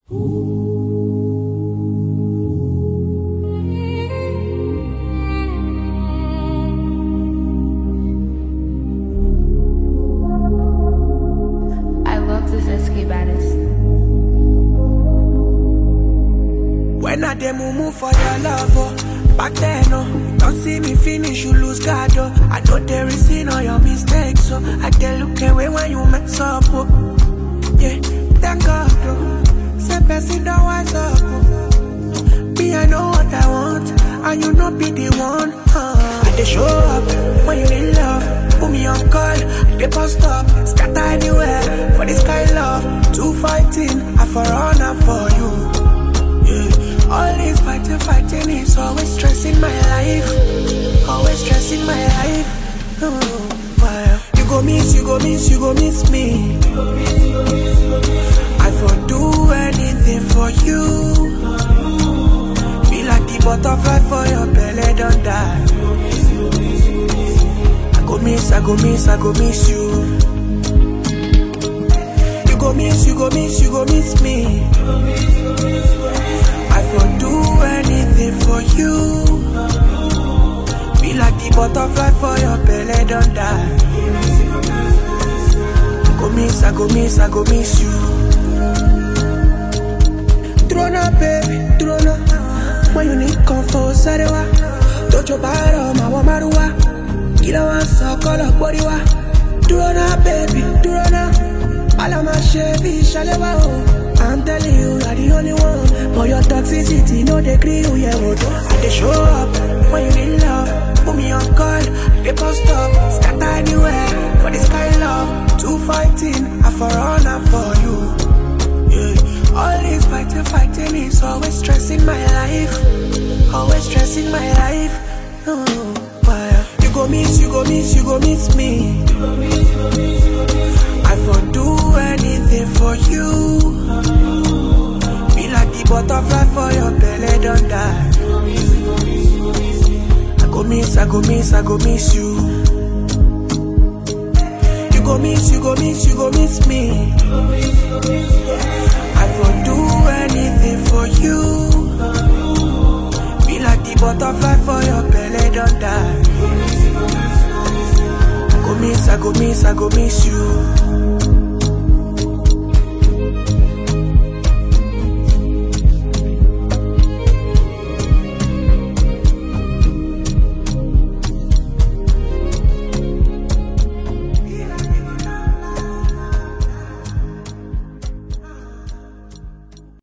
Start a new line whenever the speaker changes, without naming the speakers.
I love this SK baddest.
When I dey move for your love, oh. Back then, oh, you don't see me finish, you lose guard, oh. I know there is sin all your mistakes, so I dey look away when you mess up, oh. Yeah, thank God, oh. Say person don't wise up, oh. Me, I know what I want, and you know be the one, uh. I dey show up when you need love, put me on call, I dey post up, scatter anywhere for this kind love. Two fighting, I for run up for you. Yeah. All this fighting, fighting is always stressing my life. Always stressing my life. Oh, wow. You go miss, you go miss, you go miss me. I for do anything for you. Be like the butterfly for your belly, don't die. I go miss, I go miss, I go miss you. You go miss, you go miss, you go miss me. I for do anything for you. Be like the butterfly for your belly, don't die. I go miss, I go miss, I go miss you. Trona, baby, trona. When you need comfort, sarewa. Dojo baro, mawa maruwa. Kila wa so kolo boriwa. Trona, baby, trona. All of my shit be shalewa, oh. I'm telling you, you're the only one. For your toxicity, no degree, you yeah, would. I dey show up when you need love. Put me on call, they post up, scatter anywhere. For this kind love, two fighting, I for run up for you. Yeah. All this fighting, fighting is always stressing my life. Always stressing my life. Oh, wow. You go miss, you go miss, you go miss me. I for do anything for you. Be like the butterfly for your belly, don't die. I go miss, I go miss, I go miss you. You go miss, you go miss, you go miss me. I for do anything for you. Be like the butterfly for your belly, don't die. I go miss, I go miss, I go miss you.